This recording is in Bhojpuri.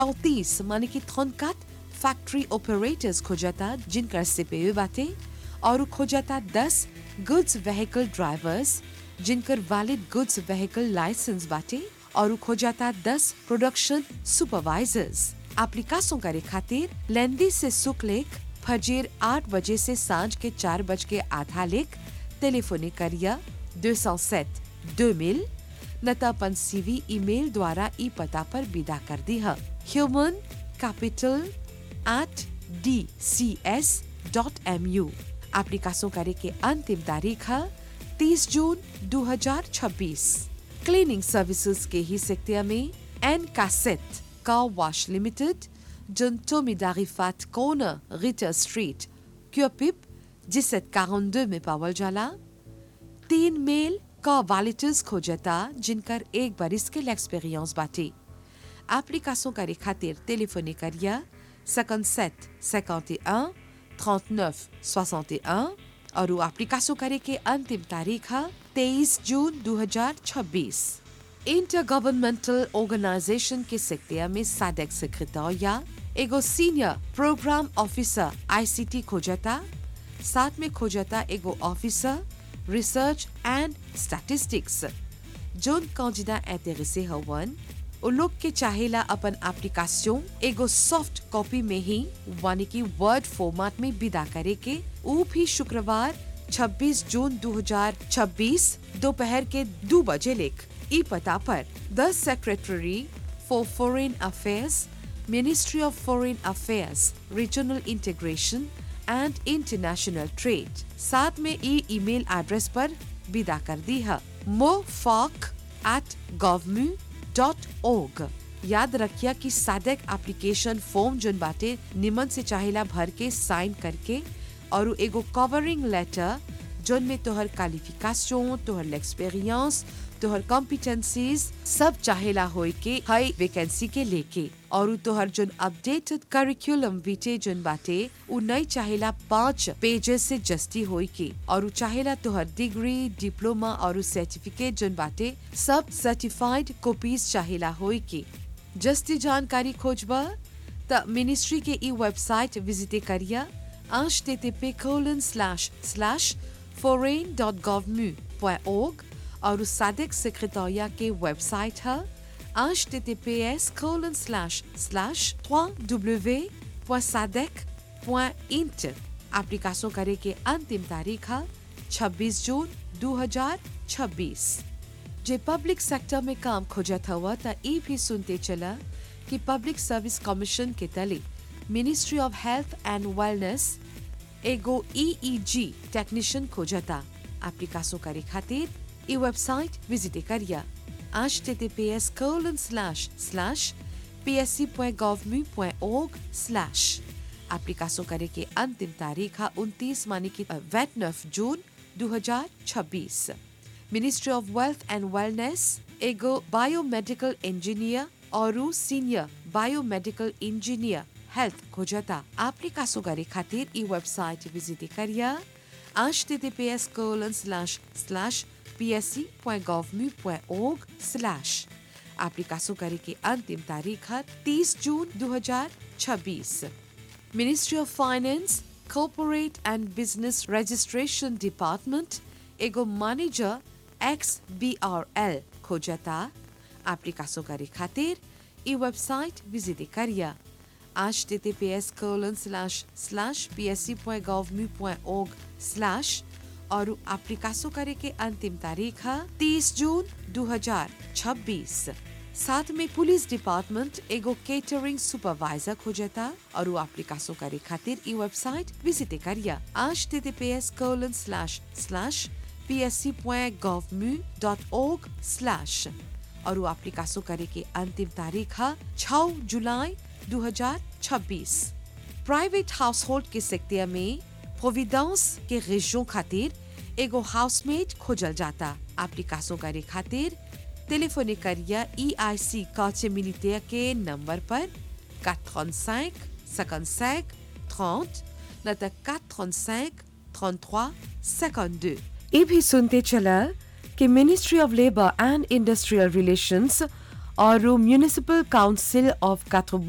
चौतीस माने कि थोनकात फैक्ट्री ऑपरेटर्स खोजता जिनकर सीपीयू बाटे और खोजता दस गुड्स व्हीकल ड्राइवर्स जिनकर वैलिड गुड्स व्हीकल लाइसेंस बाटे और खोजता दस प्रोडक्शन सुपरवाइजर्स एप्लीकासों करे खातिर लेंदी से सुख लेख फजीर आठ बजे से सांझ के चार बज के आधा लेख टेलीफोनी करिया 207 2000 न त अपन सीवी ईमेल द्वारा ई पता पर विदा कर दी है human capital at DCS dot MU डॉट एम यू एप्लीकासों करे के अंतिम तारीख है 30 जून 2026 क्लीनिंग सर्विसेज के ही सेक्टर में एन कासेट कार वॉश लिमिटेड जन टोमिदारी फैट कॉर्नर रिटर स्ट्रीट क्योपिप जिसत 42 में पावल जाला तीन मेल का वॉलिटर्स खोजता जिनकर एक बरिस के एक्सपीरियंस बाटे एप्लीकासों करे खातिर टेलीफोनी करिया 57 51 39 61 और वो एप्लीकासों करे के अंतिम तारीख है 23 जून 2026 इंटर गवर्नमेंटल ऑर्गेनाइजेशन के सेक्टर में साडेक सेक्रेटरिया एगो सीनियर प्रोग्राम ऑफिसर आईसीटी खोजता साथ में खोजता एगो officer research and statistics zone कौजिदा इंटेरेसे हवन उ लोग के चाहेला अपन एप्लीकेशन एगो सॉफ्ट कॉपी में ही यानी कि वर्ड फॉर्मेट में विदा करे के उ भी शुक्रवार 26 जून 2026 दोपहर के दो बजे लेख ई पता पर the secretary for foreign affairs ministry of foreign affairs regional integration and international trade साथ में ई ईमेल एड्रेस पर विदा कर दी है मोफॉक एट गवर्मू डॉट ओग याद रखिया कि सादक एप्लीकेशन फॉर्म जोन बाटे निमन से चाहेला भर के साइन करके और एगो कवरिंग लेटर जोन में तोहर क्वालिफिकेशन तोहर एक्सपीरियंस तोहर कॉम्पिटेंसीज सब चाहेला होए के हई वैकेंसी के लेके और तोहर जोन अपडेटेड करिकुलम विटे जोन बाटे उ नहीं चाहेला पांच पेजेस से जस्ती होए के और चाहेला तोहर डिग्री डिप्लोमा और सर्टिफिकेट जोन बाटे सब सर्टिफाइड कॉपीज चाहेला होए के जस्ती जानकारी खोजबा त मिनिस्ट्री के ई वेबसाइट विजिटे करिया http colon slash slash foreign.govmu.org और सादिक सेक्रेटरिया के वेबसाइट है https colon slash slash www.sadec.int application करे के अंतिम तारीख है 26 जून 2026 जे पब्लिक सेक्टर में काम खोजत हुआ त ई भी सुनते चला कि पब्लिक सर्विस कमीशन के तले ministry of health and wellness एगो ईईजी टेक्नीशियन खोजता एप्लीकेशन करे खातिर ई वेबसाइट विजिट करिया https colon slash slash psc.gov.org slash application करे के अंतिम तारीख है उनतीस मानी की नफ June 2026 ministry of wealth and wellness एगो बायोमेडिकल इंजीनियर और सीनियर बायोमेडिकल इंजीनियर हेल्थ खोजता एप्लीकेशन करे खातिर ई वेबसाइट विजिट करिया https colon slash slash psc.gov.org slash application करे के अंतिम तारीख है 30 June 2026 ministry of finance corporate and business registration department एगो manager X B R L खोजता एप्लीकेशन करे खातिर ई वेबसाइट विजिट करिया https colon slash slash psc.gov.org slash और एप्लीकेशन करे के अंतिम तारीख है 30 जून 2026 साथ में पुलिस डिपार्टमेंट एगो केटरिंग सुपरवाइजर खोजता और वो एप्लीकेशन करे खातिर ई वेबसाइट विजिट करिया https colon slash slash psc.gov.org slash और वो एप्लीकेशन करे के अंतिम तारीख है 6 जुलाई 2026 प्राइवेट हाउस होल्ड के सेक्टर में प्रोविडेंस के रेजियों खातिर एगो हाउसमेट खोजल जाता एप्लीकेशन करे खातिर टेलीफोनी करिया ई आई सी काचे मिलिटेयर के नंबर पर 435 55 30 न त 435 33 52 ये भी सुनते चला कि ministry of labour and industrial relations और म्यूनिसिपल काउंसिल ऑफ